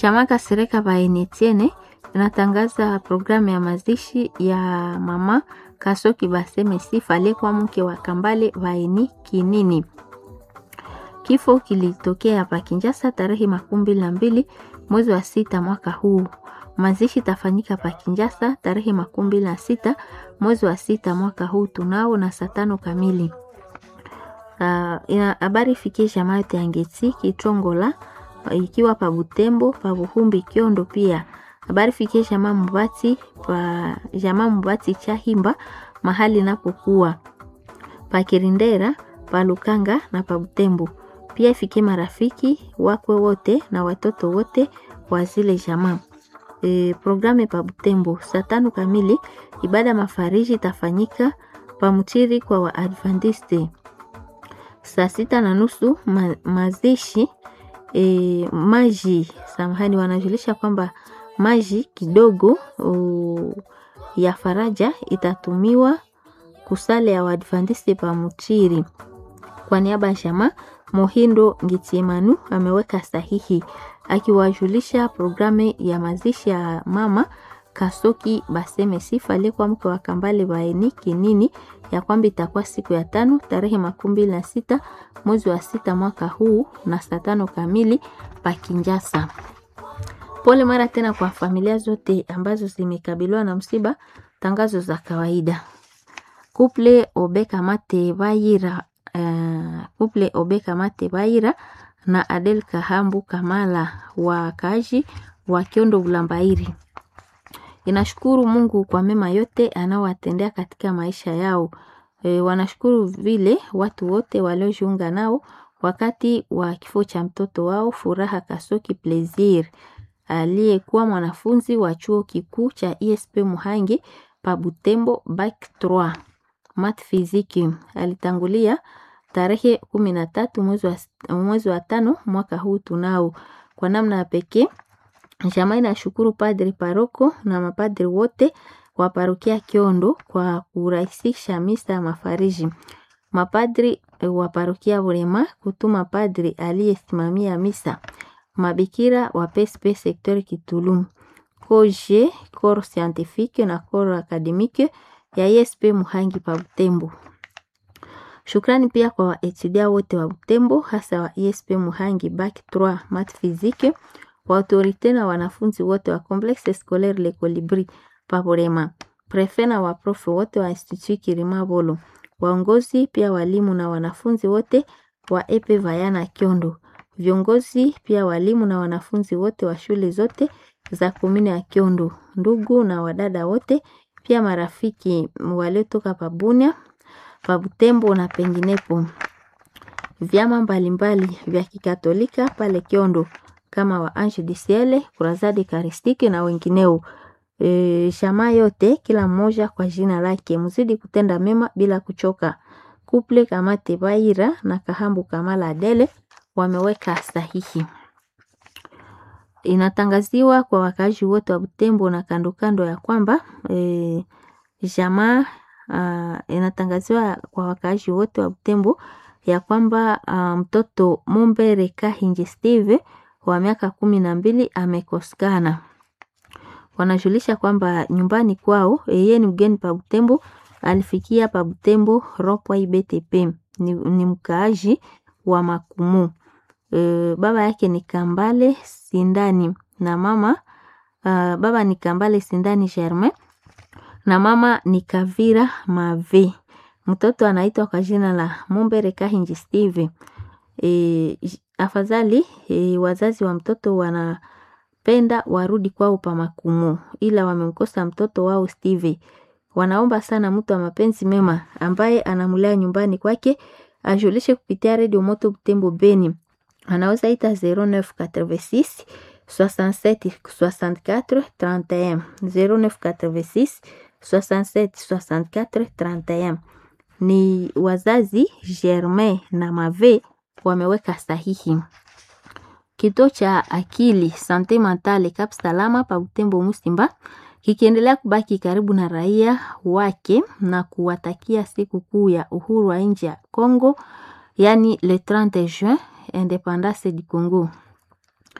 Jamaa Kasereka Baenetiene inatangaza programu ya mazishi ya mama Kasoki Baseme Sifa aliyekuwa mke wa Kambale Vaeni Kinini. Kifo kilitokea hapa Kinjasa tarehe makumi mbili na mbili mwezi wa sita mwaka huu. Mazishi tafanyika pa Kinjasa tarehe makumi mbili na sita mwezi wa sita mwaka huu tunao na saa tano kamili. Uh, habari ifikie jamaa yote ya Ngeti Kitongola ikiwa pa Butembo pa Buhumbi Kiondo pia habari fikie jamaa Mubati pa jamaa Mubati Chahimba mahali napokuwa pa Kirindera pa Lukanga na pa Butembo pia ifikie marafiki wakwe wote na watoto wote wa zile jamaa. E, programu pa Butembo saa tano kamili ibada mafariji itafanyika pa Mchiri kwa Waadventiste. Saa sita na nusu ma, mazishi e, maji samahani, wanajulisha kwamba maji kidogo o, ya faraja itatumiwa kusale ya Waadventiste pa Mchiri. Kwa niaba ya jamaa Mohindo Ngitiemanu ameweka sahihi akiwajulisha programu ya mazishi ya mama Kasoki Baseme Sifa aliyekuwa mke wa Kambale Baeni Kinini ya kwamba itakuwa siku ya tano tarehe makumi mbili na sita mwezi wa sita mwaka huu na saa tano kamili pa Kinjasa. Pole mara tena kwa familia zote ambazo zimekabiliwa na msiba. Tangazo za kawaida. Kuple Obeka Mate Bayira uh, Kuple Obeka Mate Bayira na Adel Kahambu Kamala wakaaji wa Kiondo Bulambairi inashukuru Mungu kwa mema yote anaowatendea katika maisha yao. E, wanashukuru vile watu wote waliojiunga nao wakati wa kifo cha mtoto wao Furaha Kasoki Plaisir aliyekuwa mwanafunzi wa chuo kikuu cha ISP Muhangi pa Butembo bac 3 mat fiziki. Alitangulia tarehe kumi na tatu mwezi wa, mwezi wa tano mwaka huu tunao. Kwa namna ya pekee jamaa inashukuru padri paroko na mapadri wote wa parokia Kiondo kwa kurahisisha misa ya mafariji. Mapadri wa parokia Burema kutuma padri aliyesimamia misa. Mabikira wa PSP sektori Kitulum. Koje koro scientifique na koro akademike ya ISP Muhangi pa Butembo. Shukrani pia kwa waetudia wote wa Butembo hasa wa ISP Muhangi bac 3 mat physique wa autorite na wanafunzi wote wa Complexe Scolaire Le Colibri Paborema, prefe na waprofe wote wa Institut Kirima Bolo, waongozi pia walimu na wanafunzi wote wa Epe Vayana Kiondo, viongozi pia walimu na wanafunzi wote wa shule zote za komune ya Kiondo, ndugu na wadada wote, pia marafiki waliotoka Pabunia, Pabutembo na penginepo, vyama mbalimbali vya Kikatolika pale Kiondo kama wa Ange du Ciel, Kurazadi Karistiki na wengineo. E, shama yote kila mmoja kwa jina lake, mzidi kutenda mema bila kuchoka. Kuple Kamate Baira na Kahambu Kamala Adele wameweka sahihi. Inatangaziwa kwa wakaaji wote wa Butembo na kando kando ya kwamba e, jamaa uh, inatangaziwa kwa wakaaji wote wa Butembo ya kwamba uh, mtoto Mumbere Kahinji Steve wa miaka kumi na mbili amekosekana. Wanajulisha kwamba nyumbani kwao yeye ni mgeni pa Butembo, alifikia pa Butembo Ropwa IBTP ni, ni mkaaji wa Makumu. E, baba yake ni Kambale Sindani na mama uh, baba ni Kambale Sindani Germain na mama ni Kavira Mave. Mtoto anaitwa kwa jina la Mumbere Kahinji Steve. E, afadhali e, wazazi wa mtoto wanapenda warudi kwao pa Makumu, ila wamemkosa mtoto wao Steve. Wanaomba sana mtu wa mapenzi mema ambaye anamlea nyumbani kwake ajulishe kupitia redio Moto Butembo Beni, anaweza ita 0986 67 64 31 0986 67 64 31. Ni wazazi Germain na Mave wameweka sahihi. Kituo cha akili sante mentale Cap Salama pa Butembo Musimba kikiendelea kubaki karibu na raia wake na kuwatakia siku kuu ya uhuru wa nchi ya Congo, yani le 30 juin, independance du Congo.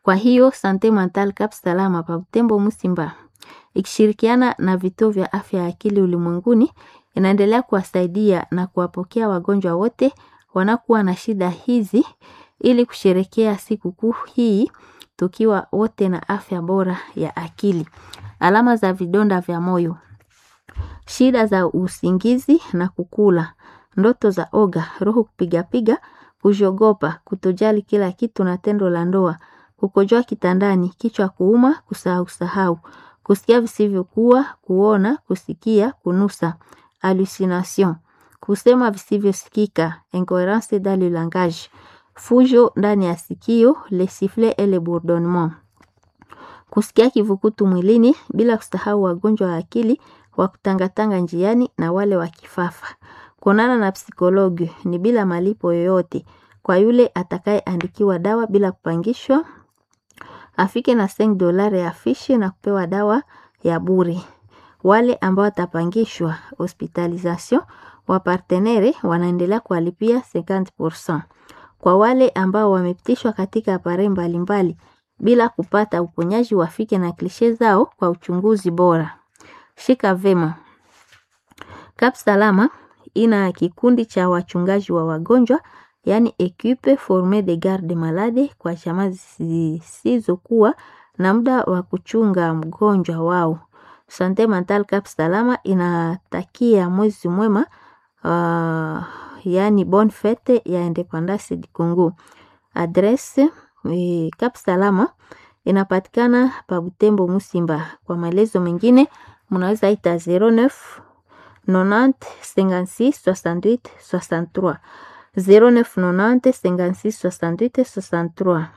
Kwa hiyo Sante Mental Cap Salama pa Butembo Musimba ikishirikiana na vituo vya afya ya akili ulimwenguni inaendelea kuwasaidia na kuwapokea wagonjwa wote wanakuwa na shida hizi ili kusherekea sikukuu hii tukiwa wote na afya bora ya akili. Alama za vidonda vya moyo, shida za usingizi na kukula, ndoto za oga, roho kupigapiga, kujogopa, kutojali kila kitu na tendo la ndoa, kukojoa kitandani, kichwa kuuma, kusahau sahau, kusikia visivyokuwa, kuona, kusikia, kunusa, hallucination, kusema visivyosikika, incoherence dans le langage, fujo ndani ya sikio, le sifflet et le bourdonnement, kusikia kivukutu mwilini bila kusahau wagonjwa wa akili wa kutangatanga njiani na wale wa kifafa. Kuonana na psikologi ni bila malipo yoyote kwa yule atakayeandikiwa dawa bila kupangishwa afike na 5 dolari ya fishi na kupewa dawa ya bure. Wale ambao watapangishwa hospitalisation wa partenere wanaendelea kuwalipia 50%. Kwa wale ambao wamepitishwa katika apare mbalimbali bila kupata uponyaji wafike na klishe zao kwa uchunguzi bora. Shika vema. Cap Salama ina kikundi cha wachungaji wa wagonjwa yaani equipe forme de garde malade kwa chama zisizokuwa na muda wa kuchunga mgonjwa wao. Sante Mental Cap Salama inatakia mwezi mwema uh, yaani bonne fete ya Independance du Congo. Adresse eh, Cap Salama inapatikana pa Butembo Musimba. Kwa maelezo mengine mnaweza ita 09 90 56 68 63 09 90 56 68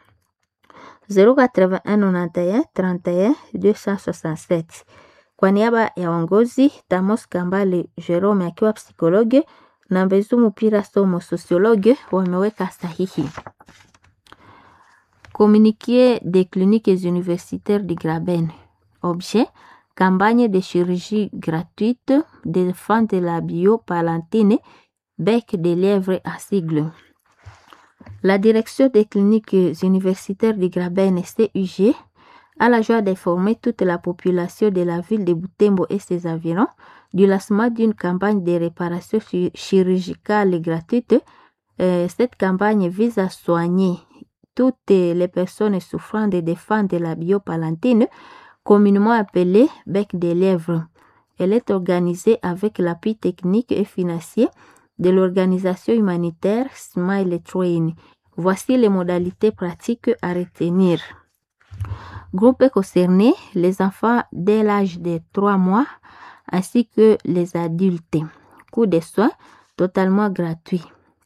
63 081 91 31 267. Kwa niaba ya uongozi Tamos Kambale Jerome akiwa psikologe na Mbezu Mupira Somo sosiologe wameweka sahihi. Communiqué des cliniques universitaires de Graben. Objet campagne de chirurgie gratuite des enfants de la biopalantine bec de lièvre à sigle. La direction des cliniques universitaires de Graben CUG a la joie d'informer toute la population de la ville de Butembo et ses environs du lancement d'une campagne de réparation chirurgicale gratuite. Euh, cette campagne vise à soigner toutes les personnes souffrant de défense de la biopalantine, communément appelée bec de lièvre. Elle est organisée avec l'appui technique et financier de l'organisation humanitaire Smile Train. Voici les modalités pratiques à retenir. Groupe concerné, les enfants dès l'âge de 3 mois ainsi que les adultes. Coût de soins totalement gratuit.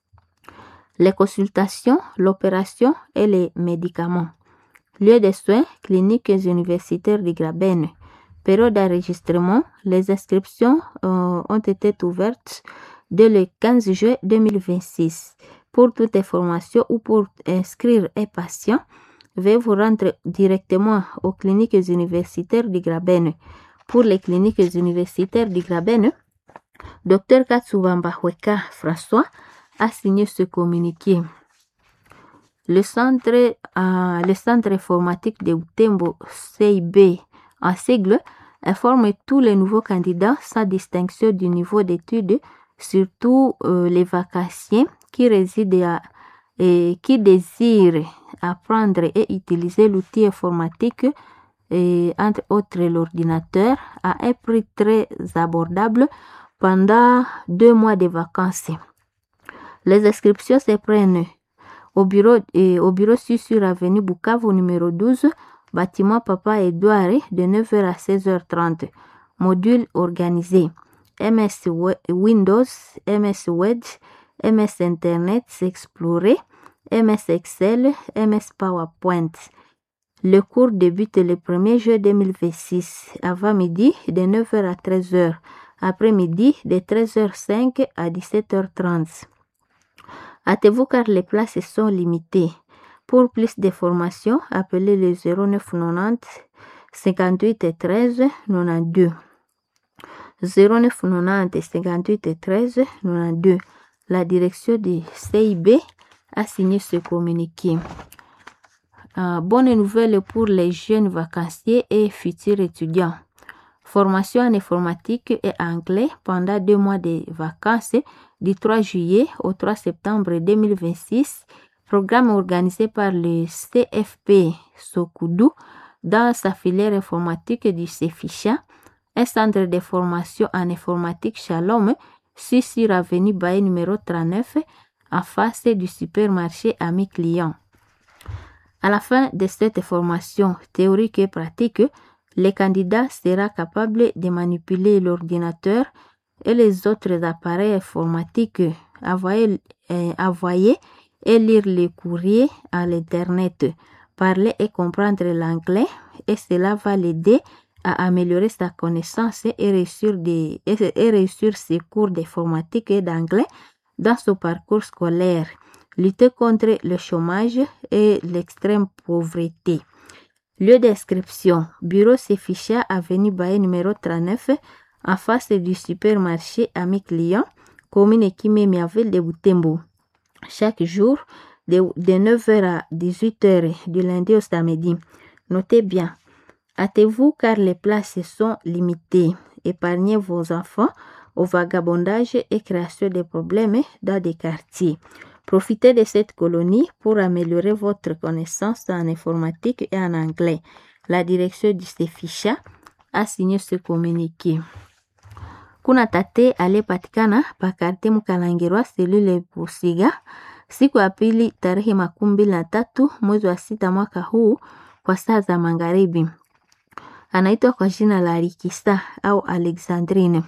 Les consultations, l'opération et les médicaments. Lieu de soins, cliniques universitaires de Graben. Période d'enregistrement, les inscriptions euh, ont été ouvertes dès le 15 juillet 2026. Pour toute information ou pour inscrire un patient, veuillez vous rendre directement aux cliniques universitaires de Graben. Pour les cliniques universitaires de Graben, Dr Katsubamba Weka François a signé ce communiqué. Le centre, euh, le centre informatique de Utembo CIB en sigle informe tous les nouveaux candidats sans distinction du niveau d'études, surtout euh, les vacanciers qui résident à, et qui désirent apprendre et utiliser l'outil informatique et entre autres l'ordinateur à un prix très abordable pendant deux mois de vacances. Les inscriptions se prennent au bureau, et au bureau sur avenue Bukavu numéro 12, bâtiment Papa Edouard de 9h à 16h30. Module organisé MS Windows, MS Word, MS Internet Explorer, MS Excel, MS PowerPoint. Le cours débute le 1er juillet 2026, avant midi de 9h à 13h, après-midi de 13h05 à 17h30. Hâtez-vous car les places sont limitées. Pour plus de formations, appelez le 0990 58 13 92. 0990 58 13 92. La direction du CIB a signé ce communiqué. Euh, bonne nouvelle pour les jeunes vacanciers et futurs étudiants. Formation en informatique et anglais pendant deux mois de vacances du 3 juillet au 3 septembre 2026. Programme organisé par le CFP Sokoudou dans sa filière informatique du CEFICHA, un centre de formation en informatique Shalom, sur avenue Baye numéro 39, en face du supermarché Ami Client. À la fin de cette formation théorique et pratique, le candidat sera capable de manipuler l'ordinateur et les autres appareils informatiques, envoyer, euh, envoyer et lire les courriers à l'Internet, parler et comprendre l'anglais et cela va l'aider à améliorer sa connaissance et réussir, des, et réussir ses cours d'informatique et d'anglais dans son parcours scolaire, lutter contre le chômage et l'extrême pauvreté. Lieu d'inscription, bureau Seficha, avenue Baye numéro 39, en face du supermarché Ami Client, commune Kimemia, ville de Butembo. Chaque jour, de, de 9h à 18h, du lundi au samedi. Notez bien, hâtez-vous car les places sont limitées. Épargnez vos enfants au vagabondage et création de problèmes dans des quartiers. Profitez de cette colonie pour améliorer votre connaissance en informatique et en anglais. La direction du CEFICHA a signé ce communiqué. Kuna tate aliyepatikana pakarte Mkalangirwa selule Busiga siku ya pili tarehe makumi mbili na tatu mwezi wa sita mwaka huu kwa saa za magharibi. Anaitwa kwa jina la Rikisa au Alexandrine.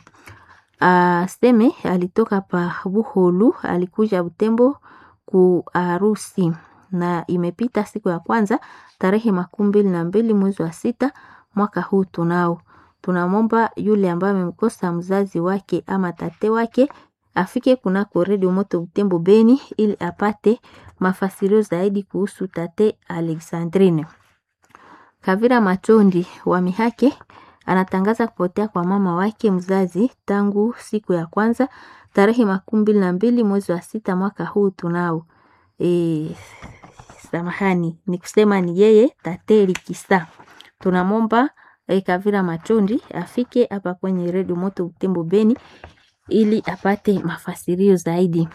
Aseme alitoka pa Buholu, alikuja Butembo ku harusi na imepita siku ya kwanza tarehe makumi mbili na mbili mwezi wa sita mwaka huu tunao. Tunamwomba yule ambaye amemkosa mzazi wake ama tate wake afike kunako redio moto Butembo Beni ili apate mafasirio zaidi kuhusu tate Alexandrine. Kavira Matondi wa Mihake anatangaza kupotea kwa mama wake mzazi tangu siku ya kwanza tarehe makumi mbili na mbili mwezi wa sita mwaka huu tunao. E, samahani ni kusema ni yeye Tate Likisa. Tunamwomba e, Kavira Matondi afike hapa kwenye redio moto Butembo Beni ili apate mafasirio zaidi.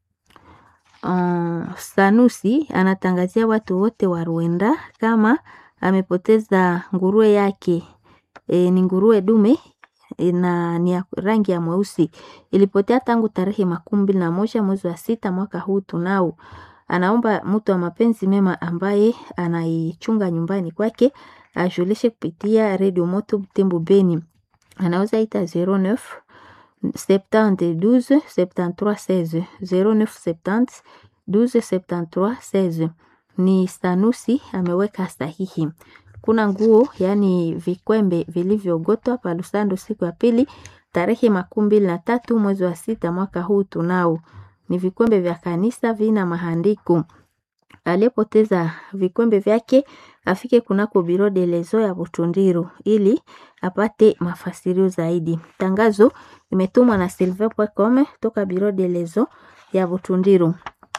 Uh, Sanusi anatangazia watu wote wa Rwanda kama amepoteza nguruwe yake e, ni nguruwe dume e, na ni ya rangi ya mweusi. Ilipotea tangu tarehe makumi mbili na moja mwezi wa sita mwaka huu tunao. Anaomba mtu wa mapenzi mema ambaye anaichunga nyumbani kwake ajulishe kupitia redio moto Butembo Beni. Anaweza ita 09 70 12 73 16 09 70 12 73 16. Ni Sanusi ameweka sahihi. Kuna nguo yaani vikwembe vilivyogotwa pa Lusando siku ya pili tarehe makumi mbili na tatu mwezi wa sita mwaka huu tunao. Ni vikwembe vya kanisa vina mahandiko. Aliyepoteza vikwembe vyake afike kunako biro de lezo ya Butundiro ili apate mafasirio zaidi. Tangazo imetumwa na silver.com toka biro de lezo ya Butundiro.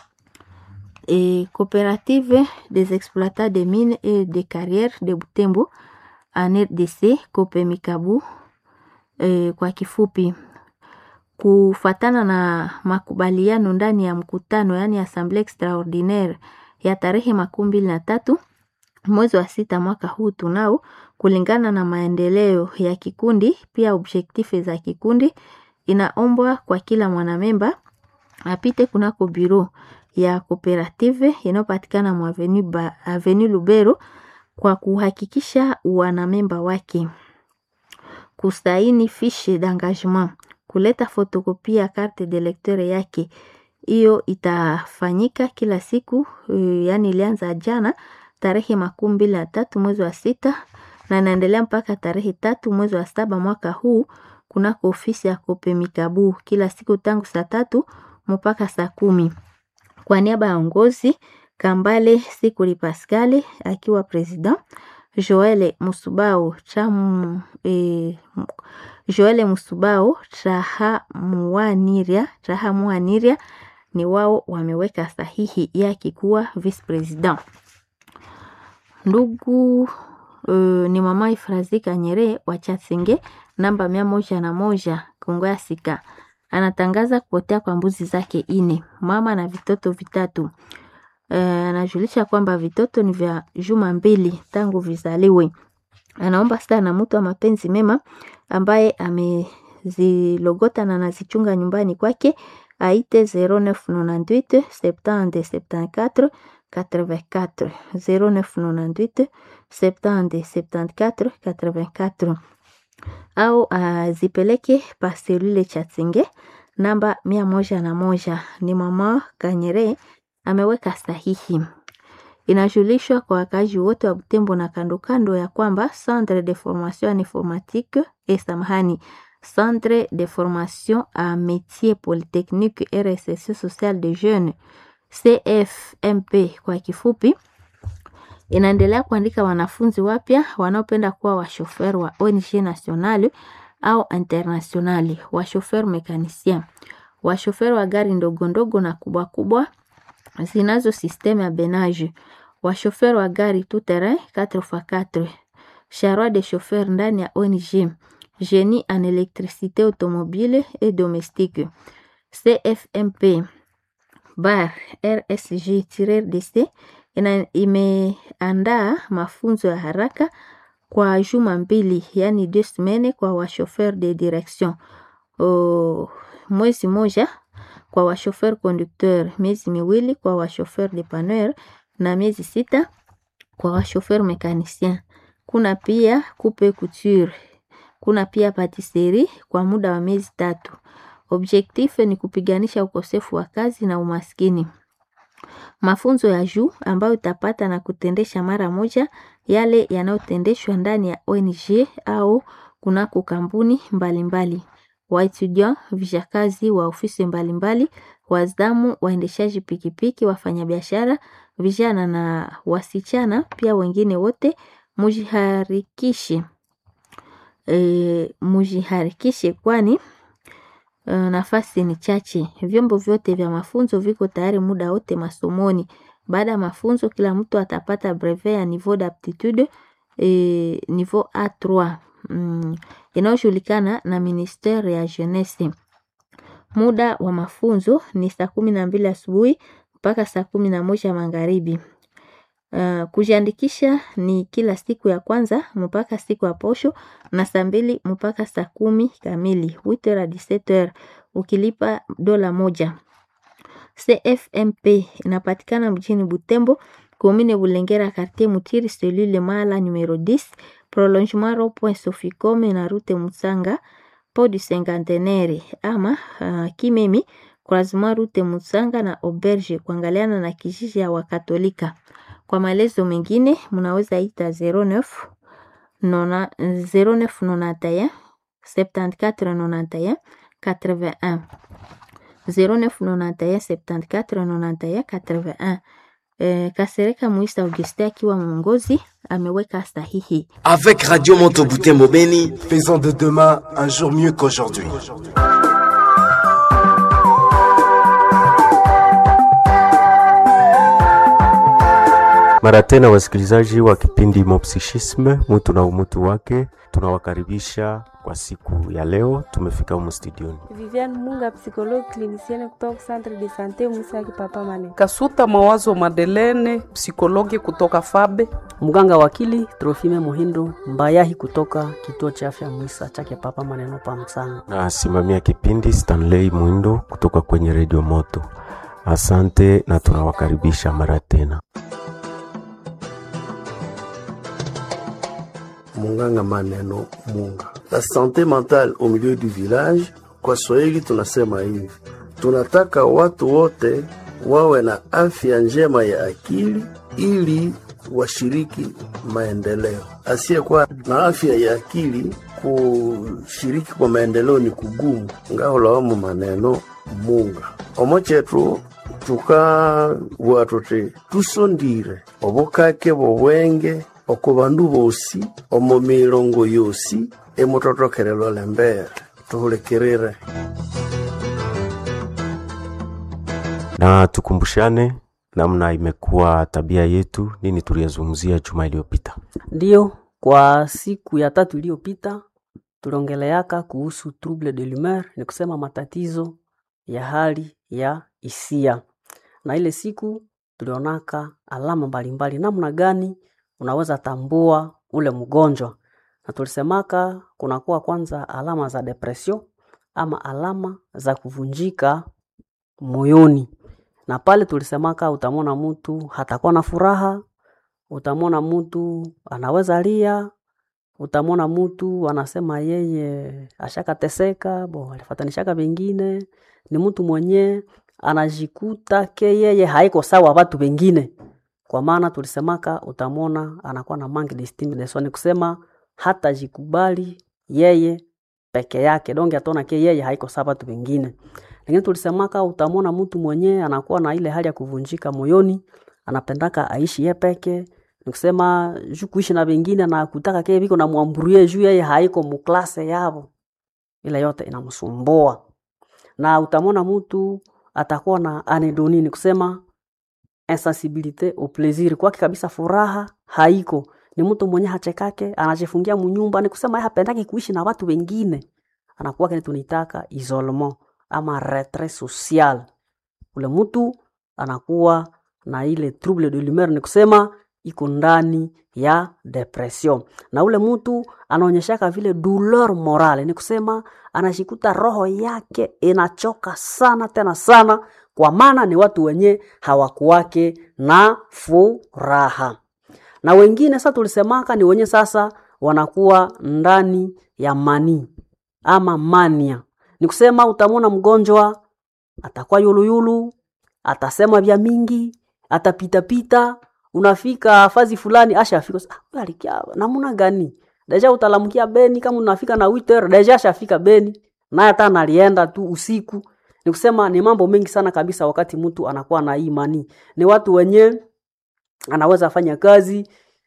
Et coopérative des exploitants de mines et de carrières de Butembo en RDC Kopemikabu e, kwa kifupi kufatana na makubaliano ndani ya mkutano yani assemblee extraordinaire ya tarehe makumi mbili na tatu mwezi wa sita mwaka huu tunao, kulingana na maendeleo ya kikundi pia objektife za kikundi, inaombwa kwa kila mwanamemba apite kunako biro ya kooperative inayopatikana mwa avenue Lubero kwa kuhakikisha wanamemba wake kusaini fiche d'engagement, kuleta fotokopia ya carte de lecteur yake. Hiyo itafanyika kila siku, yaani ilianza jana tarehe makumi mbili na tatu mwezi wa sita na inaendelea mpaka tarehe tatu mwezi wa saba mwaka huu kunako ofisi ya Kopemikabu kila siku tangu saa tatu mpaka saa kumi. Kwa niaba ya ongozi Kambale Sikuli Pascale akiwa president, Joele Musubao Chamu, e, Joele Musubao Traha Muaniria, Traha Muaniria ni wao wameweka sahihi yake kuwa vice president. ndugu uh, ni mama Ifrazi Kanyere wa Chatsenge namba mia moja na moja Kongo ya Sika anatangaza kupotea kwa mbuzi zake ine, mama na vitoto vitatu. Uh, anajulisha kwamba vitoto ni vya juma mbili tangu vizaliwe. Anaomba sana mtu wa mapenzi mema ambaye amezilogota na anazichunga nyumbani kwake aite 0998 70 74 84 0998 70 74 84 au azipeleke pa selule Chatsenge namba mia moja na moja. Ni mama Kanyere ameweka sahihi. Inajulishwa kwa wakazi wote wa Butembo na kando kando ya kwamba Centre de formation informatique et samahani Centre de formation à métier polytechnique RSS social de jeunes CFMP kwa kifupi, inaendelea kuandika wanafunzi wapya wanaopenda kuwa washofer wa ONG nationale au internationale, washofer mekanicien, washofer wa gari ndogo ndogo na kubwa kubwa zinazo systeme ya benage, washofer wa gari tout terrain 4x4, charroi de chauffeur ndani ya ONG, génie en électricité automobile et domestique, CFMP bar RSG-DC ina imeandaa mafunzo ya haraka kwa juma mbili, yani deux semaines kwa washofer de direction o, mwezi moja kwa washofer conducteur, miezi miwili kwa washofer dépanneur na miezi sita kwa washofer mécanicien. Kuna pia coupe couture, kuna pia patisserie kwa muda wa miezi tatu. Objectif ni kupiganisha ukosefu wa kazi na umaskini. Mafunzo ya juu ambayo utapata na kutendesha mara moja yale yanayotendeshwa ndani ya ONG au kunako kampuni mbalimbali. Waetudiant, vijakazi wa ofisi mbalimbali, wazamu, waendeshaji pikipiki, wafanyabiashara, vijana na wasichana, pia wengine wote mujiharikishe. E, mujiharikishe kwani Uh, nafasi ni chache. Vyombo vyote vya mafunzo viko tayari muda wote masomoni. Baada ya mafunzo, kila mtu atapata brevet ya niveau d'aptitude eh, niveau A3 mm, inayojulikana na ministere ya jeunesse. Muda wa mafunzo ni saa kumi na mbili asubuhi mpaka saa kumi na moja magharibi. Uh, kujiandikisha ni kila siku ya kwanza mpaka siku ya posho na saa mbili mpaka saa kumi kamili 8h hadi 17h ukilipa dola moja. CFMP inapatikana mjini Butembo, commune Bulengera, quartier Mutiri, cellule Mala numero 10, prolongement rond-point Soficome na route Mutsanga, port du Cinquantenaire ama uh, Kimemi, croisement route Mutsanga na auberge kuangaliana na kijiji ya Wakatolika. Kwa maelezo mengine mnaweza ita 09 nona, 0991 7491 81 0991 7491 81. Eh, Kasereka Muisa Auguste akiwa mwongozi ameweka sahihi. Avec Radio Moto Butembo Beni, Faisons de demain un jour mieux qu'aujourd'hui. Mara tena wasikilizaji wa kipindi Mopsichisme, mutu na umutu wake, tunawakaribisha kwa siku ya leo. Tumefika humu studioni. Viviane Munga, psychologue clinicienne kutoka Centre de Sante Musa Kipapa Mane. Kasuta Mawazo Madelene, psikologi kutoka Fabe. Mganga wakili Trofime Muhindo Mbayahi kutoka kituo cha afya Mwisa chake Papa Maneno pa Msanga. Na simamia kipindi Stanley Mwindo kutoka kwenye redio Moto. Asante na tunawakaribisha mara tena. Munganga Maneno Munga. La santé mentale au milieu du village, kwa Swahili tunasema hivi, tunataka watu wote wawe na afya njema ya akili ili washiriki maendeleo. Asiyekuwa na afya ya akili kushiriki kwa maendeleo ni kugumu. ngaholawamu maneno munga omo chetu tukabua tuti tusondire obukake bobwenge oko bandu bosi omo milongo yosi emutotokelelo lembere tuhulikirire na tukumbushane namna imekuwa tabia yetu, nini tuliyazungumzia juma iliyopita? Ndiyo, kwa siku ya tatu iliyopita tuliongeleaka kuhusu trouble de l'humeur, ni kusema matatizo ya hali ya hisia, na ile siku tulionaka alama mbalimbali, namna gani unaweza tambua ule mgonjwa, na tulisemaka kunakuwa kwanza alama za depression ama alama za kuvunjika moyoni, na pale tulisemaka utamwona mtu hatakuwa na furaha, utamwona mtu anaweza lia, utamwona mtu anasema yeye ashakateseka, bo alifatanishaka vingine, ni mtu mwenye anajikuta ke yeye haiko sawa watu wengine. Kwa maana tulisemaka utamwona anakuwa na manque d'estime de soi, ni kusema hata jikubali yeye peke yake, donge ataona ke yeye haiko sawa watu wengine. Lakini tulisemaka utamwona mtu mwenye anakuwa na ile hali ya kuvunjika moyoni, anapendaka aishi ye peke ni kusema juu kuishi na wengine na kutaka ke viko na mwamburie juu yeye haiko muklase yavo, ile yote inamsumbua. Na utamwona mtu atakuwa na anedoni, ni kusema insensibilite au plaisir, kwake kabisa furaha haiko. Ni mtu mwenye hachekake, anajifungia munyumba, ni kusema yeye hapendaki kuishi na watu wengine, anakuwa kile tunaitaka isolement ama retrait social. Ule mtu anakuwa na ile trouble de l'humeur, ni kusema iko ndani ya depression, na ule mtu anaonyeshaka vile douleur morale, ni kusema anashikuta roho yake inachoka sana tena sana, kwa maana ni watu wenye hawakuwake na furaha. Na wengine sasa tulisemaka ni wenye sasa wanakuwa ndani ya mani ama mania, ni kusema utamwona mgonjwa atakuwa yuluyulu, atasema vya mingi, atapitapita unafika fazi fulani asha afika ah, alikia namuna gani deja utalamkia Beni kama unafika na witer deja ashafika Beni naye hata analienda tu usiku. Ni kusema ni mambo mengi sana kabisa, wakati mtu anakuwa na imani. Ni watu wenye anaweza fanya kazi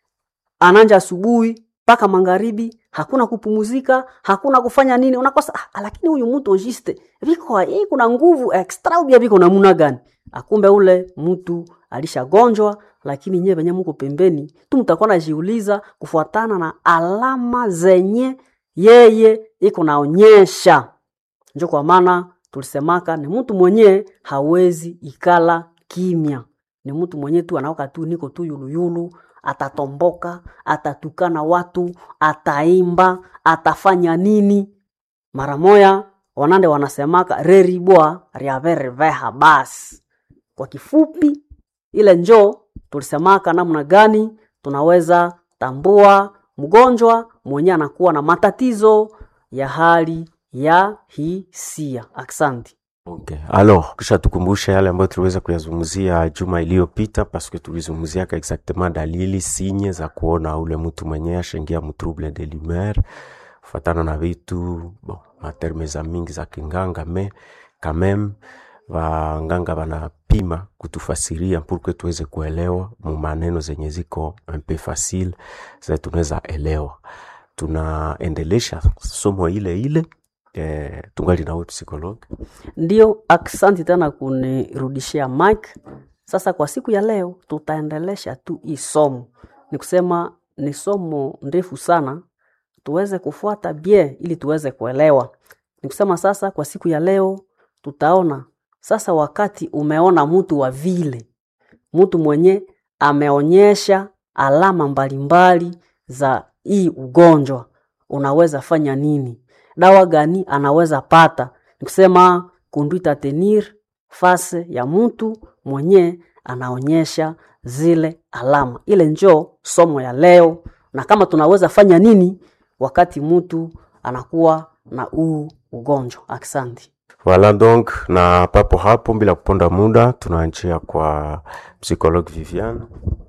ananja asubuhi mpaka magharibi, hakuna kupumuzika, hakuna kufanya nini, unakosa ah, lakini huyu mtu juste viko hii, kuna nguvu extra ubia viko namuna gani? Akumbe ule mtu alishagonjwa lakini nyewe venye muko pembeni tu mtakuwa najiuliza kufuatana na alama zenye yeye iko naonyesha. Njo kwa maana tulisemaka ni mtu mwenye hawezi ikala kimya, ni mtu mwenye tu anaoka tu niko tu yuluyulu, atatomboka, atatukana watu, ataimba, atafanya nini mara moya. Wanande wanasemaka reribwa ryavereveha basi. Kwa kifupi ile njo tulisemaka namna gani tunaweza tambua mgonjwa mwenye anakuwa na matatizo ya hali ya hisia. Aksanti. Okay. Alors, kisha tukumbushe yale ambayo tuliweza kuyazungumzia juma iliyopita, paske tulizungumziaka exactement dalili sinye za kuona ule mtu mwenye ashaingia mu trouble de l'humeur kufatana na vitu bon, materme za mingi za kinganga me quand même wanganga wanapima kutufasiria purke tuweze kuelewa mu maneno zenye ziko un peu facile za tunaweza elewa. Tunaendelesha somo ile ile eh, tungali nawe psikologi. Ndio, aksanti tena kunirudishia mic. Sasa kwa siku ya leo tutaendelesha tu hii somo, ni kusema ni somo ndefu sana, tuweze kufuata bien ili tuweze kuelewa. Ni kusema sasa kwa siku ya leo tutaona sasa, wakati umeona mtu wa vile, mtu mwenye ameonyesha alama mbalimbali za hii ugonjwa, unaweza fanya nini? Dawa gani anaweza pata? Ni kusema conduite a tenir face ya mtu mwenye anaonyesha zile alama. Ile njo somo ya leo, na kama tunaweza fanya nini wakati mtu anakuwa na huu ugonjwa. Asante. Voilà donc, na papo hapo, bila kuponda muda, tunaanjia kwa psychologue Viviane.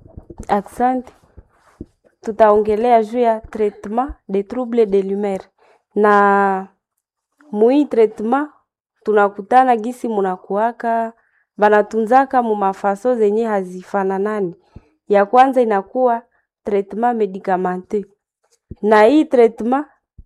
Asante. Tutaongelea juu ya traitement de trouble de l'humeur na mui traitement tunakutana gisi munakuaka banatunzaka mu mafaso zenye hazifananani. Ya kwanza inakuwa traitement medicamente, na hii traitement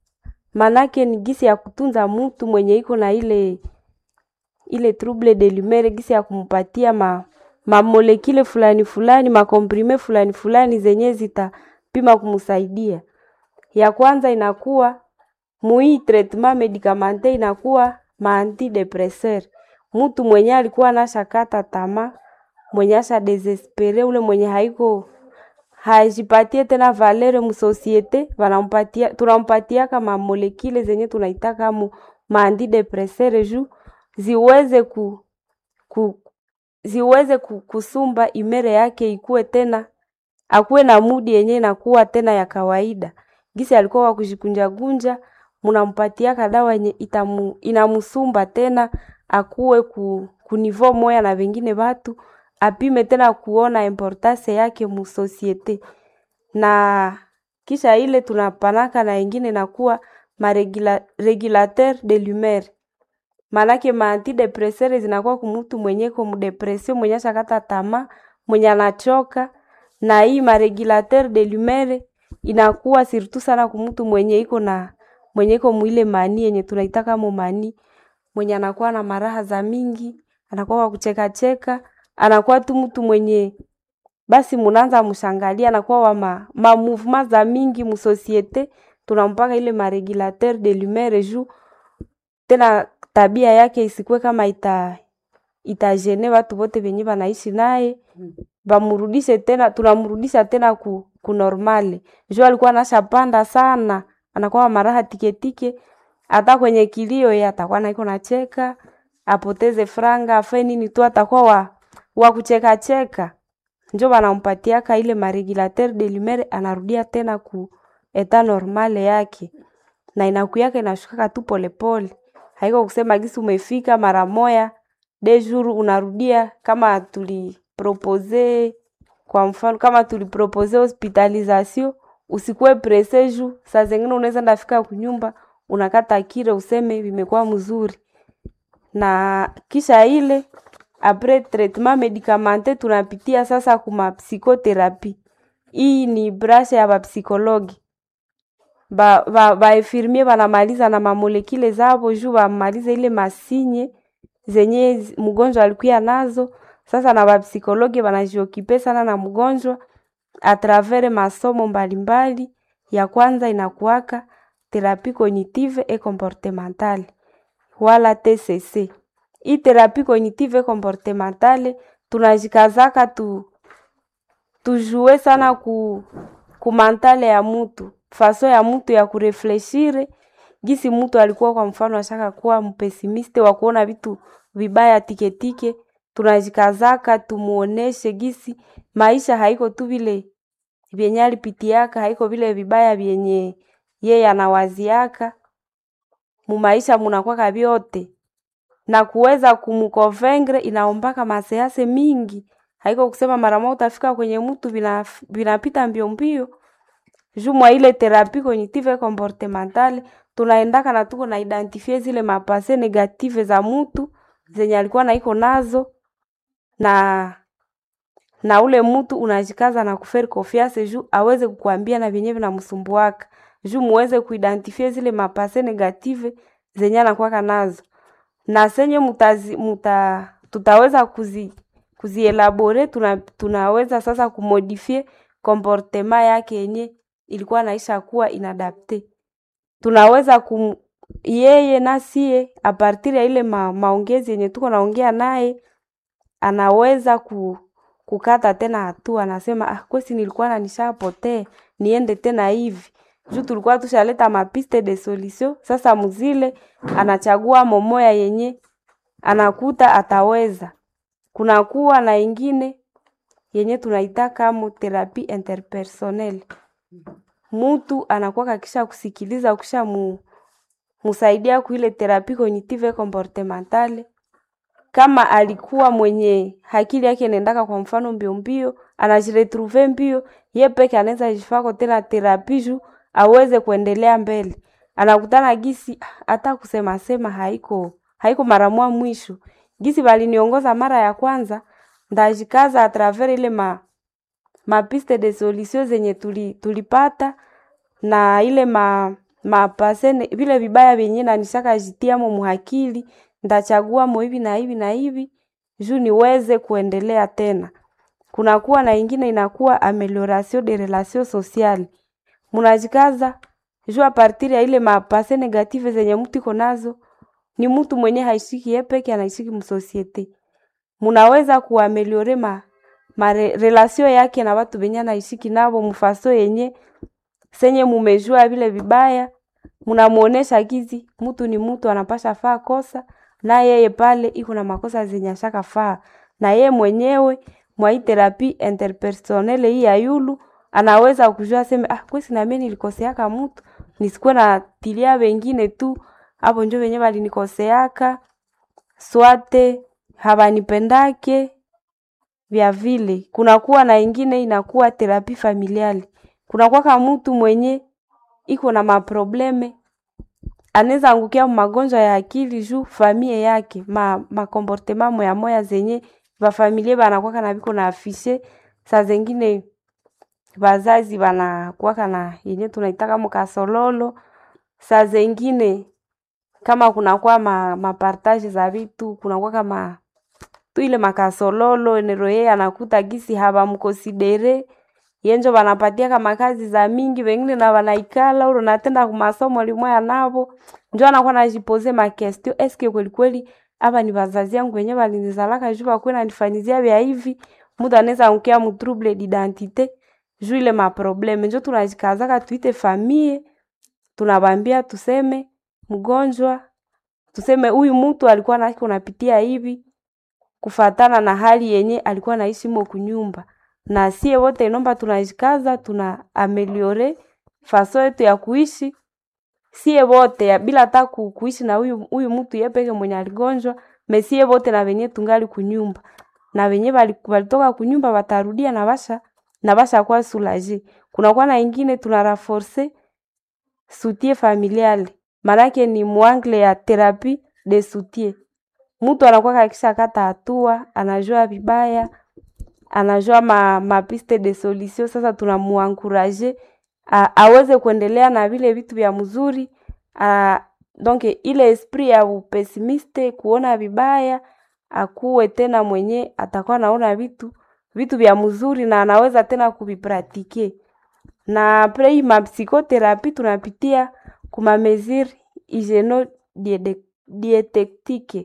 manake ni gisi ya kutunza mutu mwenye iko na ile ile trouble de l'humeur, gisi ya kumupatia ma mamolekile fulani fulani makomprime fulani fulani zenye zitapima kumsaidia. Ya kwanza inakuwa mui treatment medicamente inakuwa maantidepresseur. Mtu mwenye alikuwa anashakata tamaa, mwenye asha desespere, ule mwenye haiko hajipatie tena valere musosiete, wanampatia tunampatia kama molekile zenye tunaitaka mu maantidepresseur juu ziweze ku, ku ziweze ku, kusumba imere yake ikuwe tena akuwe na mudi yenye inakuwa tena ya kawaida. Gisi alikuwa wa kujikunjagunja, munampatiaka dawa yenye itamu, inamusumba tena akuwe ku, kunivo moya na wengine watu apime tena kuona importance yake mu societe na kisha ile tunapanaka na ingine nakuwa maregula, regulateur de l'humeur manake maantidepresere zinakuwa kumutu mwenye ko mudepresio mwenye ashakata tamaa mwenye anachoka na hii maregulateur de l'humeur inakuwa surtout sana kumutu mwenye iko na mwenye iko mwile mani yenye tunaitaka mo mani mwenye anakuwa na maraha za mingi anakuwa wa kucheka cheka anakuwa tu mtu mwenye basi munaanza mshangalia anakuwa wa ma, ma mouvement za mingi mu societe tunampaka ile maregulateur de l'humeur juu tena tabia yake isikuwe kama ita itajene watu wote venye wanaishi naye bamurudishe tena tunamrudisha tena ku, ku normale juu alikuwa anashapanda sana anakuwa maraha tiketike hata kwenye kilio ye atakuwa naiko nacheka apoteze franga afe nini tu atakuwa wa, wa kucheka cheka njo wanampatiaka ile maregulateur de l'humeur anarudia tena ku eta normale yake na inakuyaka inashukaka tu polepole haiko kusema gisi umefika mara moya de jour unarudia kama tulipropose kwa mfano kama tulipropose hospitalisation usikuwe presse ju saa zengine unaweza ndafika kunyumba unakata kire useme vimekuwa mzuri na kisha ile apres traitement medicamente tunapitia sasa kuma psikotherapie hii ni brashe ya bapsikologi ba, ba, bainfirmier banamaliza na mamolekile zabo juu bamalize ile masinye zenye mgonjwa alikuya nazo sasa na bapsikologi banajiokipe sana na mgonjwa atravers masomo mbalimbali ya kwanza inakuwaka therapie cognitive et comportementale wala TCC. Hii therapie cognitive et comportementale tunajikazaka tu tujue sana ku, ku mantale ya mutu faso ya mutu ya kurefleshire gisi mutu alikuwa kwa mfano ashaka kuwa mpesimiste wa kuona vitu vibaya tiketike tunajikazaka tumuoneshe gisi maisha haiko tu vile vyenye alipitiaka haiko vile vibaya vyenye yeye anawaziaka mumaisha munakwaka vyote na kuweza kumkonvengre inaombaka masease mingi haiko kusema mara moja utafika kwenye mtu vinapita mbio mbio juu mwa ile therapie cognitive comportementale tunaendaka na tuko na identifie zile mapase negative za mtu zenye alikuwa naiko nazo na na ule mtu unajikaza na kuferi confiance juu aweze kukuambia na vyenyewe vinamsumbuaka juu muweze kuidentifie zile mapase negative zenye anakuwaka nazo na senye mutazi, muta, tutaweza kuzi kuzielabore tuna, tunaweza sasa kumodifie komportema yake yenye ilikuwa naisha kuwa inadapte tunaweza kum, yeye nasie apartir ya ile ma, maongezi yenye tuko naongea naye anaweza ku, kukata tena hatua anasema ah, kwesi nilikuwa na nishapotee niende tena hivi juu tulikuwa tushaleta mapiste de solution sasa mzile anachagua momoya yenye anakuta ataweza kunakuwa na ingine yenye tunaitaka mu therapie interpersonnel mutu anakuwa kakisha kusikiliza kisha mu, musaidia kuile therapie cognitive comportementale kama alikuwa mwenye akili yake inaendaka kwa mfano mbio mbio anajiretrouve mbio ye peke anaweza jifako tena therapie juu aweze kuendelea mbele anakutana gisi hata kusema sema haiko haiko mara mwa mwisho gisi baliniongoza mara ya kwanza ndajikaza atraver ile ma mapiste de solution zenye tuli, tulipata na ile ma mapasene vile vibaya vyenye nanishaka jitiamo muhakili ndachagua mo hivi na hivi na hivi juu niweze kuendelea tena. Kunakuwa na ingine inakuwa amelioration de relation sociale, munajikaza juu a partir ya ile mapase negative zenye mtu iko nazo, ni mtu mwenye haishiki yeye peke, anaishiki msosiete, munaweza kuameliore ma, ma re, relation yake na watu benye anaishiki nabo mufaso yenye senye mumejua vile vibaya, munamuonesha gizi mtu ni mtu anapasha faa kosa na yeye pale iko na makosa zenye ashaka faa, na yeye mwenyewe mwa hii therapie interpersonele hii ya yulu anaweza kujua sema ah, kwesi na mimi nilikoseaka mtu nisikuwe na tilia wengine tu hapo njo wenyewe walinikoseaka swate habanipendake vya vile. Kunakuwa na ingine inakuwa therapie familiali, kunakuwa kama mtu mwenye iko na maprobleme anaweza angukia magonjwa ya akili juu famie yake ma makomportema moya moya zenye bafamilie banakwaka na biko na afishe saa zengine bazazi banakuwaka na yenye tunaitaka mkasololo saa zengine kama kunakuwa ma, mapartage za vitu kunakuwa kama tu ile makasololo enero yeye anakuta gisi habamkonsidere yenjo banapatia kama kazi za mingi wengine na wanaikala uro natenda kumasomo limwaya navo njo anakuwa najipoze makestio eske kweli kweli aba ni bazazi yangu wenye balinizalaka juu bakuwe nanifanyizia vya hivi mutu anaweza angukia mu trouble d'identité juu ile maprobleme njo tunajikazaka tuite famie tunabambia tuseme mgonjwa tuseme huyu mtu alikuwa nake unapitia hivi kufatana na hali yenye alikuwa naishi mo kunyumba na sie wote inomba tunajikaza tuna ameliore faso yetu ya kuishi sie wote ya bila hata ku- kuishi na huyu huyu mtu ye peke mwenye aligonjwa mesie wote na wenye tungali kunyumba na wenye bali- balitoka kunyumba batarudia na basha na basha kwa soulage kunakuwa na ingine tuna raforce soutien familial manake ni mwangle ya therapie de soutien mtu anakuwa kakisha kata hatua anajua vibaya anajua ma, mapiste de solution sasa tunamuankuraje a- aweze kuendelea na vile vitu vya mzuri a, donc ile esprit ya upesimiste kuona vibaya akuwe tena mwenye atakuwa naona vitu vitu vya mzuri na anaweza tena kuvipratike na apres hii mapsikotherapie tunapitia kuma mesure hygieno dietektike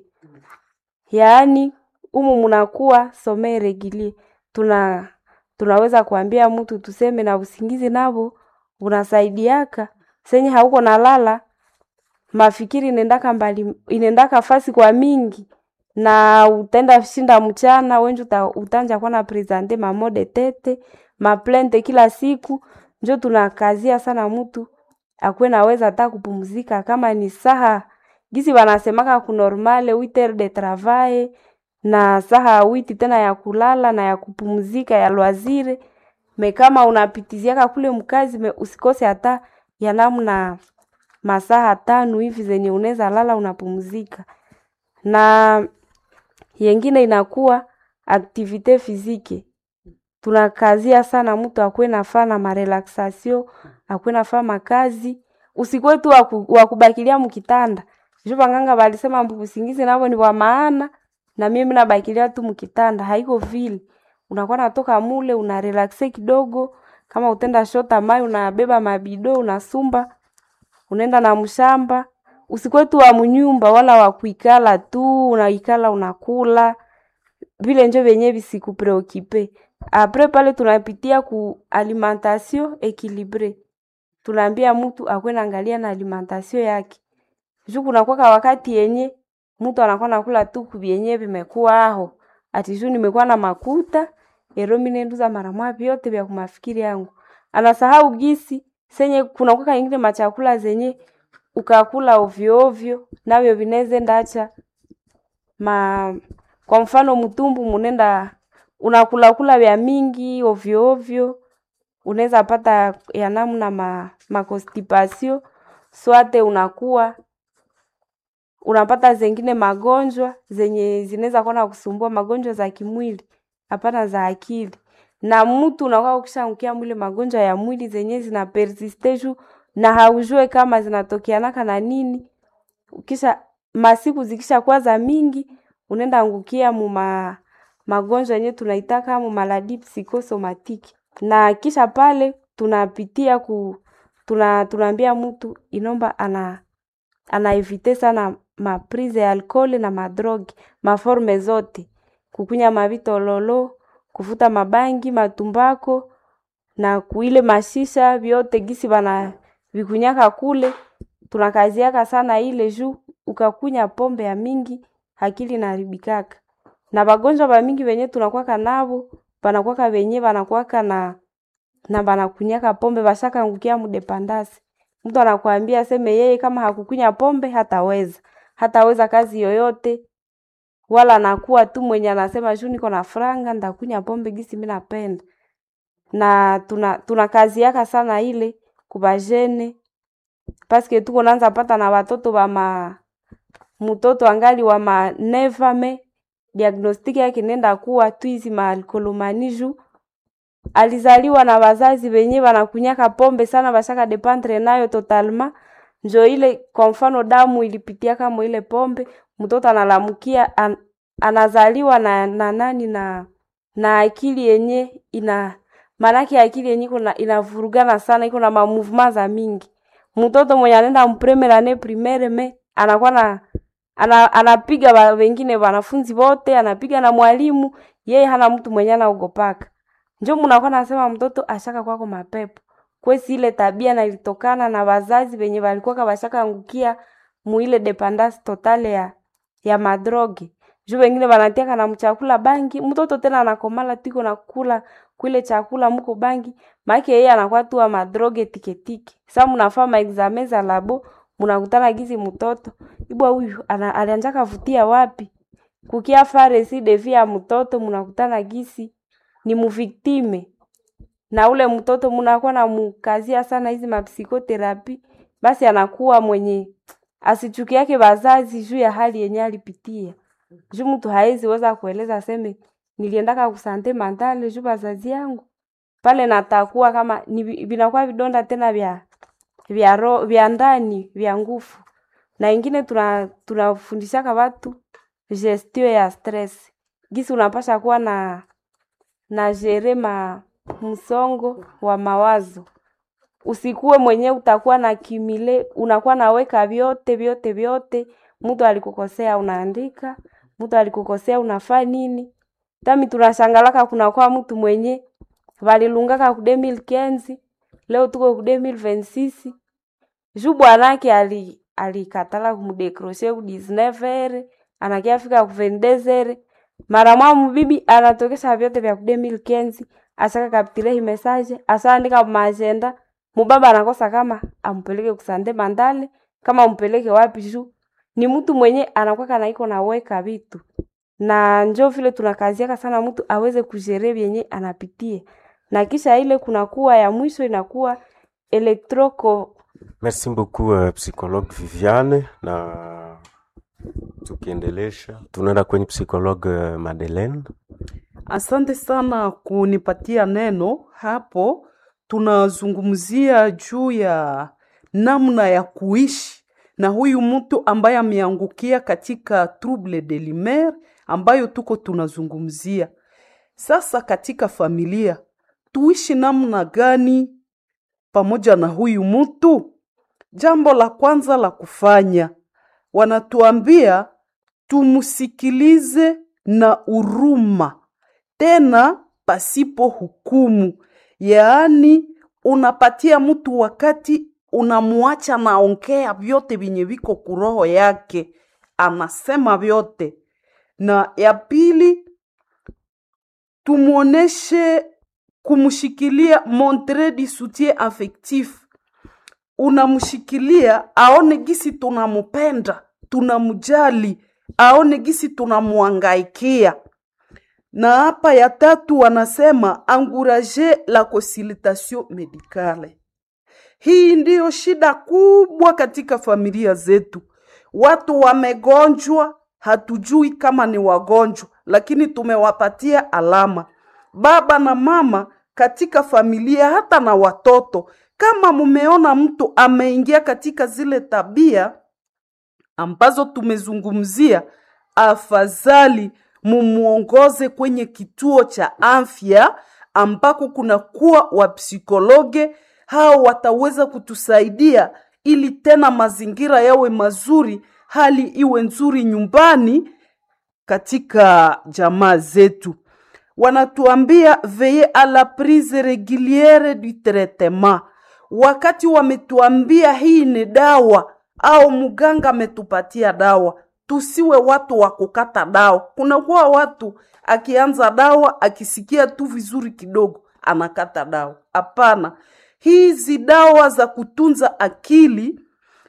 yaani umu munakuwa some regilie tuna tunaweza kuambia mtu tuseme na usingizi navo unasaidiaka senye hauko nalala mafikiri inendaka mbali inendaka fasi kwa mingi na utenda shinda mchana wenju uta, utanja kuwa na presente mamode tete maplente kila siku njo tunakazia sana mtu akuwe naweza hata kupumzika kama ni saha gisi wanasemaka kunormale witer de travail na saha witi tena ya kulala na ya kupumzika ya lwazire me kama unapitiziaka kule mkazi me usikose hata ya namna masaha tano hivi zenye unaweza lala unapumzika na yengine inakuwa aktivite fizike tunakazia sana mtu akuwe nafaa na marelaxation akuwe nafaa makazi usikuwe tu waku- wakubakilia mkitanda juu banganga balisema mbu usingizi navo ni wa maana na mimi nabakilia tu mkitanda haiko vile unakuwa natoka mule una relaxe kidogo kama utenda shota mai unabeba mabido unasumba unaenda na mshamba usikuwe tu wa mnyumba wala wa kuikala tu unaikala unakula vile njo vyenye visikupreokipe apres pale tunapitia ku alimentation equilibre tunaambia mtu akwe naangalia na alimentation yake juu kunakwaka wakati yenye mtu anakuwa nakula tu kubyenye vimekuwa aho ati juu nimekuwa na makuta ero minenduza mara mwa vyote vya kumafikiri yangu anasahau gisi senye kunakwaka ingine machakula zenye ukakula ovyo ovyo navyo vineze ndacha ma kwa mfano mtumbu munenda unakulakula vya mingi ovyo ovyo unaweza pata ya namna ma, makostipasio swate unakuwa unapata zengine magonjwa zenye zinaweza kuwa na kusumbua magonjwa za kimwili hapana za akili na mtu unakuwa ukishaangukia mwile magonjwa ya mwili zenye zina persiste juu na haujue kama zinatokeanaka na nini kisha masiku zikisha kuwa za mingi unaenda angukia muma magonjwa yenye tunaitaka mu maladi psychosomatiki, na kisha pale tunapitia ku tuna tunaambia mtu inomba ana anaevite sana maprise ya alcool na madrogi maforme zote, kukunya mavitololo, kuvuta mabangi, matumbako na kuile mashisha vyote gisi bana vikunyaka kule, tunakaziaka sana ile juu ukakunya pombe ya mingi akili inaharibikaka. Na bagonjwa ba mingi wenye tunakwaka nabo banakwaka wenye banakwaka na na banakunyaka pombe bashakaangukia mudepandasi. Mtu anakuambia aseme yeye kama hakukunya pombe hataweza hataweza kazi yoyote, wala anakuwa tu mwenye anasema juu niko na franga ndakunya pombe gisi mimi napenda. Na tuna tuna kazi yaka sana ile kubajene paske tuko naanza pata na watoto wa ma mtoto angali wa ma nevame diagnostiki yake nenda kuwa tu hizi maalkolomani juu alizaliwa na wazazi wenye wanakunyaka pombe sana, bashaka dependre nayo totalma. Njo ile kwa mfano damu ilipitia kama ile pombe, mtoto analamukia an, anazaliwa na, na nani na na akili yenye ina maanake akili yenye kuna inavurugana sana, iko na mamouvement za mingi. Mtoto mwenye anaenda mpremere ane primaire me anakuwa na ana, anapiga wa, wengine wanafunzi wote, anapiga na mwalimu, yeye hana mtu mwenye anaogopaka njo munakuwa nasema mtoto ashaka kwako mapepo kwesi ile tabia na ilitokana na wazazi wenye walikuwa bashaka angukia muile dependance totale ya ya madroge juu wengine wanatiaka na mchakula bangi mtoto tena anakomala tiko na kula kwile chakula muko bangi maake yeye anakuwa tu wa madroge tiketike sa munafaa maexame za labo munakutana gizi mtoto ibwa huyu alianjaka vutia wapi kukia faresi devi ya mtoto munakutana gisi ni muviktime na ule mtoto munakuwa na mukazia sana hizi mapsikoterapi, basi anakuwa mwenye asichuki yake wazazi juu ya hali yenye alipitia. Juu mtu hawezi weza kueleza aseme niliendaka kusante mandale juu wazazi yangu pale, natakuwa kama ni vinakuwa vidonda tena vya vya ro, vya ndani vya nguvu, na ingine tuna tunafundishaka watu gestio ya stress, gisi unapasha kuwa na na jere ma msongo wa mawazo. Usikuwe mwenye utakuwa na kimile, unakuwa naweka vyote vyote vyote. Mtu alikukosea unaandika, mtu alikukosea unafaa nini. Tami tunashangalaka kunakuwa mtu mwenye valilungaka ku 2015 leo tuko ku 2026 juu bwanake ali alikatala kumdekroshe ku 19 anakiafika ku 22 mara mwa mubibi anatokesha vyote vya ku 2015 asaka kapitile hi message asaandika maagenda mubaba anakosa kama ampeleke kusande mandale kama ampeleke wapi juu ni mtu mwenye anakuwa na iko naweka vitu na njo vile tunakaziaka sana mtu aweze kujere vyenye anapitia na kisha ile kunakuwa ya mwisho inakuwa elektroko Merci beaucoup uh, psychologue Viviane, na tukiendelesha tunaenda kwenye psychologue uh, Madeleine. Asante sana kunipatia neno hapo. Tunazungumzia juu ya namna ya kuishi na huyu mtu ambaye ameangukia katika trouble de l'humeur ambayo tuko tunazungumzia sasa. Katika familia tuishi namna gani pamoja na huyu mtu? Jambo la kwanza la kufanya, wanatuambia tumsikilize na huruma, tena pasipo hukumu. Yaani unapatia mtu wakati, unamuacha naongea vyote vyenye viko kuroho yake, anasema vyote. Na ya pili, tumuoneshe kumshikilia, montrer du soutien affectif unamshikilia aone gisi tunamupenda, tunamjali, aone gisi tunamuangaikia. Na hapa ya tatu wanasema encourager la consultation medicale. Hii ndiyo shida kubwa katika familia zetu. Watu wamegonjwa, hatujui kama ni wagonjwa, lakini tumewapatia alama. Baba na mama katika familia, hata na watoto kama mumeona mtu ameingia katika zile tabia ambazo tumezungumzia, afadhali mumuongoze kwenye kituo cha afya ambako kunakuwa wapsikologe hao wataweza kutusaidia ili tena mazingira yawe mazuri hali iwe nzuri nyumbani katika jamaa zetu wanatuambia veye a la prise reguliere du traitement wakati wametuambia hii ni dawa au mganga ametupatia dawa tusiwe watu wa kukata dawa kunakuwa watu akianza dawa akisikia tu vizuri kidogo anakata dawa hapana hizi dawa za kutunza akili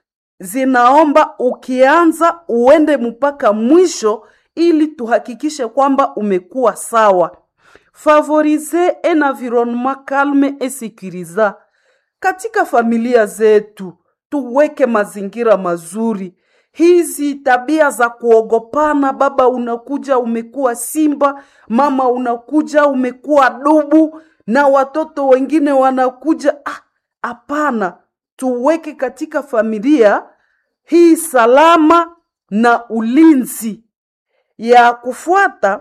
zinaomba ukianza uende mpaka mwisho ili tuhakikishe kwamba umekuwa sawa favoriser un environnement calme et sécurisant katika familia zetu tuweke mazingira mazuri hizi tabia za kuogopana baba unakuja umekuwa simba mama unakuja umekuwa dubu na watoto wengine wanakuja hapana ah, tuweke katika familia hii salama na ulinzi ya kufuata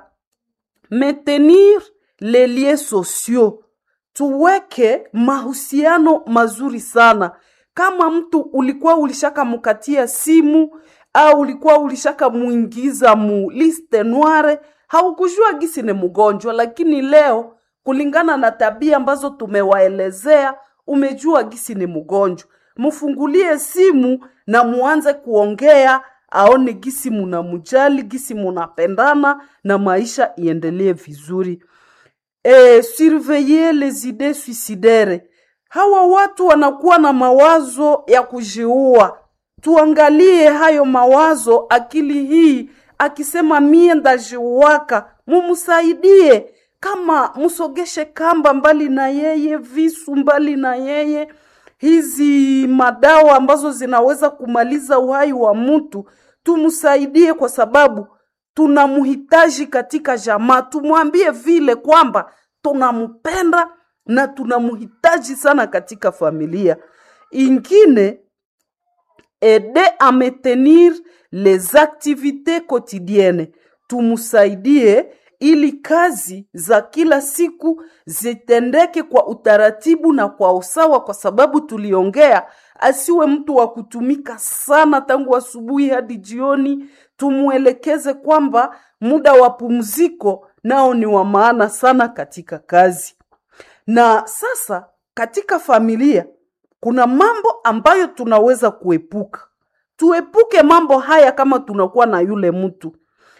maintenir les liens sociaux tuweke mahusiano mazuri sana kama mtu ulikuwa ulishakamkatia simu au ulikuwa ulishakamuingiza mu liste noire haukujua gisi ni mgonjwa lakini leo kulingana na tabia ambazo tumewaelezea umejua gisi ni mgonjwa mfungulie simu na muanze kuongea aone gisi munamujali gisi munapendana na maisha iendelee vizuri e, surveiller les idées suicidaires hawa watu wanakuwa na mawazo ya kujiua tuangalie hayo mawazo akili hii akisema mie ndajiuaka mumsaidie kama msogeshe kamba mbali na yeye visu mbali na yeye hizi madawa ambazo zinaweza kumaliza uhai wa mtu tumsaidie kwa sababu tunamhitaji katika jamaa tumwambie vile kwamba tunampenda na tunamhitaji sana katika familia ingine aider à maintenir les activités quotidiennes tumsaidie ili kazi za kila siku zitendeke kwa utaratibu na kwa usawa kwa sababu tuliongea asiwe mtu wa kutumika sana tangu asubuhi hadi jioni tumwelekeze kwamba muda wa pumziko nao ni wa maana sana katika kazi na sasa katika familia kuna mambo ambayo tunaweza kuepuka tuepuke mambo haya kama tunakuwa na yule mtu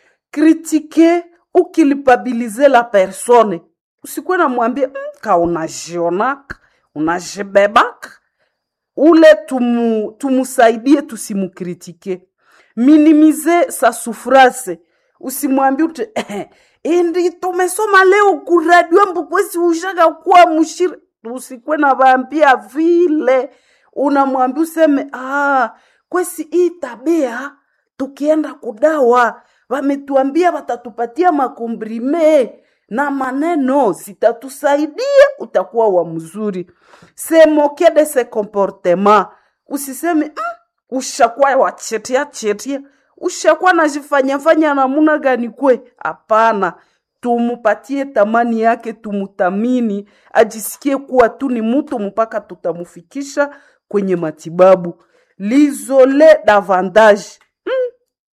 kritike ukilipabilize la persone usikuwe namwambia mm, ka unajionaka unajibebaka ule tumu, tumusaidie tusimukritike minimize sa sufrase usimwambie ute eh, indi tumesoma leo kuradio mbukwesi ushaka kuwa mushiri usikwe na vaambia vile unamwambia useme ah, kwesi hii tabia tukienda kudawa wametuambia watatupatia makombrime na maneno zitatusaidia utakuwa wa mzuri se moke de se comportement usiseme mm, ushakuwa wachetia chetia ushakuwa najifanyafanya namuna gani kwe hapana tumupatie tamani yake tumutamini ajisikie kuwa tu ni mtu mpaka tutamufikisha kwenye matibabu lizole davantage mm.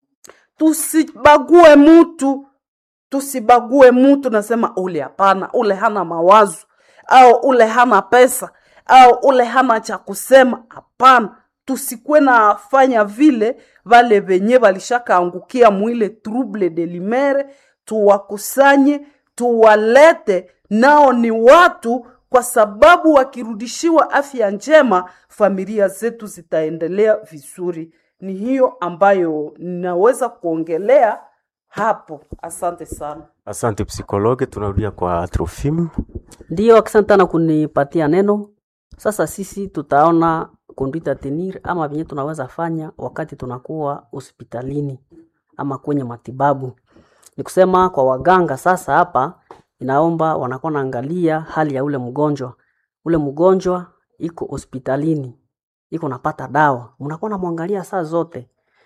tusibague mutu tusibague mutu nasema ule hapana ule hana mawazo au ule hana pesa au ule hana cha kusema hapana tusikwe nafanya vile vale venye valishakaangukia mwile trouble de limere tuwakusanye tuwalete nao ni watu kwa sababu wakirudishiwa afya njema familia zetu zitaendelea vizuri ni hiyo ambayo ninaweza kuongelea hapo asante sana Asante psikologe, tunarudia kwa Trofim. Ndiyo, asante sana kunipatia neno. Sasa sisi tutaona conduite à tenir ama venye tunaweza fanya wakati tunakuwa hospitalini ama kwenye matibabu. Ni kusema kwa waganga sasa hapa inaomba wanakuwa naangalia hali ya ule mgonjwa. Ule mgonjwa iko hospitalini, iko napata dawa, mnakuwa namwangalia saa zote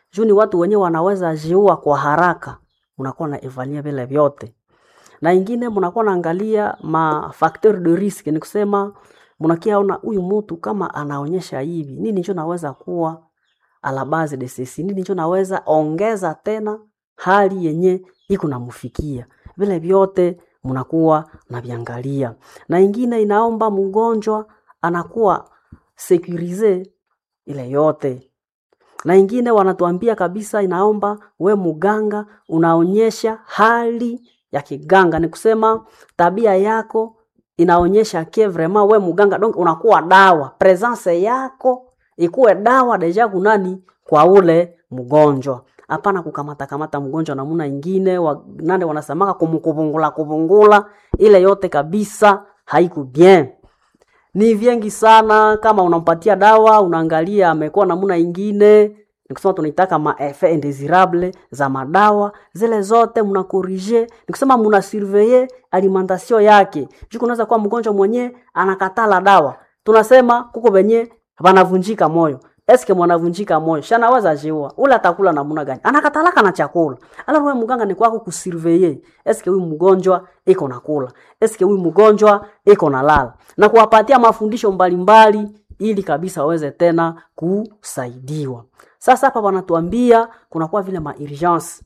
juu ni watu wenyewe wanaweza jiua kwa haraka unakuwa na evaluate vile vyote na ingine mnakuwa naangalia ma facteur de risque ni kusema mnakiaona huyu mtu kama anaonyesha hivi nini njo naweza kuwa a la base de ceci nini njo naweza ongeza tena hali yenye iko namfikia vile vyote mnakuwa naviangalia na ingine inaomba mgonjwa anakuwa sekurize ile yote na ingine wanatuambia kabisa inaomba we muganga unaonyesha hali ya kiganga ni kusema tabia yako inaonyesha ke vraiment we muganga donc unakuwa dawa presence yako ikuwe dawa deja kunani kwa ule mgonjwa hapana kukamata kamata mgonjwa namuna ingine wa, nande wanasemaka kumkuvungula kuvungula ile yote kabisa haiku bien ni vyengi sana kama unampatia dawa unaangalia amekuwa namuna ingine nikusema tunaitaka ma effet indesirable za madawa zile zote mna corrige nikusema mna surveiller alimentation yake juu kunaweza kuwa mgonjwa mwenye anakatala dawa tunasema kuko venye vanavunjika moyo eske mwanavunjika moyo shanawaza jiua ule atakula namuna gani anakatalaka na chakula ala wewe mganga ni kwako kusurveiller eske huyu mgonjwa iko nakula eske huyu mgonjwa iko nalala na kuwapatia mafundisho mbalimbali ili kabisa waweze tena kusaidiwa sasa hapa wanatuambia kunakuwa vile ma urgence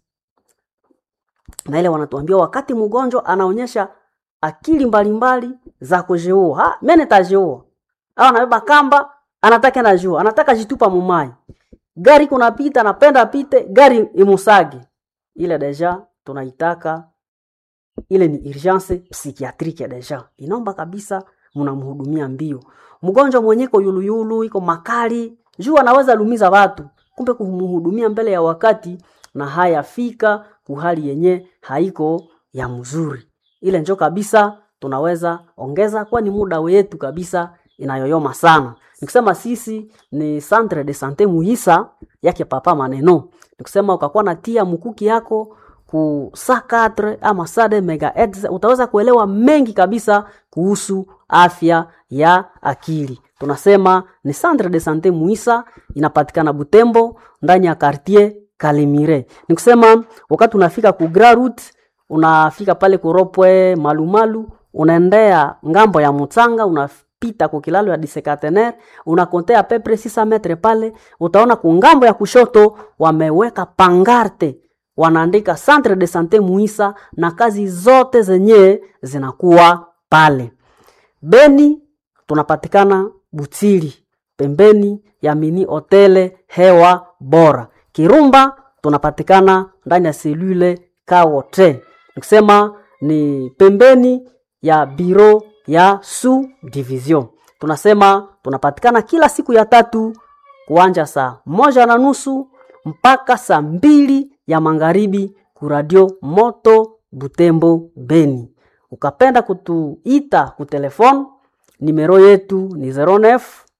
na ile wanatuambia wakati mgonjwa anaonyesha akili mbalimbali za kujiua ha mimi nitajiua au anabeba kamba anataka na jua anataka jitupa mumai gari kunapita anapenda pite gari imusage ile deja tunaitaka ile ni urgence psychiatrique deja inaomba kabisa mnamhudumia mbio mgonjwa mwenyeko yuluyulu iko makali juu anaweza lumiza watu kumbe kumhudumia mbele ya wakati na hayafika kuhali yenye haiko ya mzuri ile njo kabisa tunaweza ongeza kwani muda wetu kabisa inayoyoma sana nikusema sisi ni centre de sante muhisa yake papa maneno nikusema ukakuwa natia mkuki yako ku saa 4 ama saa de megahertz utaweza kuelewa mengi kabisa kuhusu afya ya akili tunasema ni centre de sante muhisa inapatikana butembo ndani ya quartier kalimire nikusema wakati unafika ku Grand Route unafika pale kuropwe malumalu unaendea ngambo ya mutsanga una pita kwa kilalo ya disekatener unakontea pepre 600 metre pale utaona kungambo ya kushoto wameweka pangarte wanaandika centre de sante muisa na kazi zote zenye zinakuwa pale beni tunapatikana butili pembeni ya mini hotele hewa bora kirumba tunapatikana ndani ya selule kawote nikusema ni pembeni ya biro ya su division tunasema tunapatikana kila siku ya tatu kuanja saa moja na nusu mpaka saa mbili ya magharibi kuradio moto butembo beni ukapenda kutuita kutelefone nimero yetu ni 09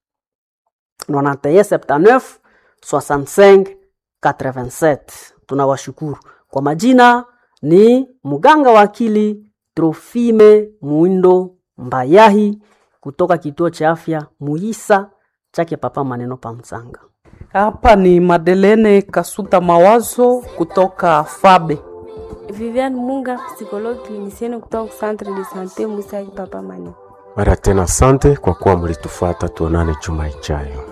9179 65 87 tunawashukuru kwa majina ni mganga wa akili Trofime Muindo Mbayahi kutoka kituo cha afya Muisa chake Papa Maneno pa Msanga. Hapa ni Madelene Kasuta Mawazo kutoka Fabe. Viviane Munga, psychologue clinicienne kutoka centre de sante Musa Papa Maneno. Mara tena asante kwa kuwa mlitufuata, tuonane juma ijayo.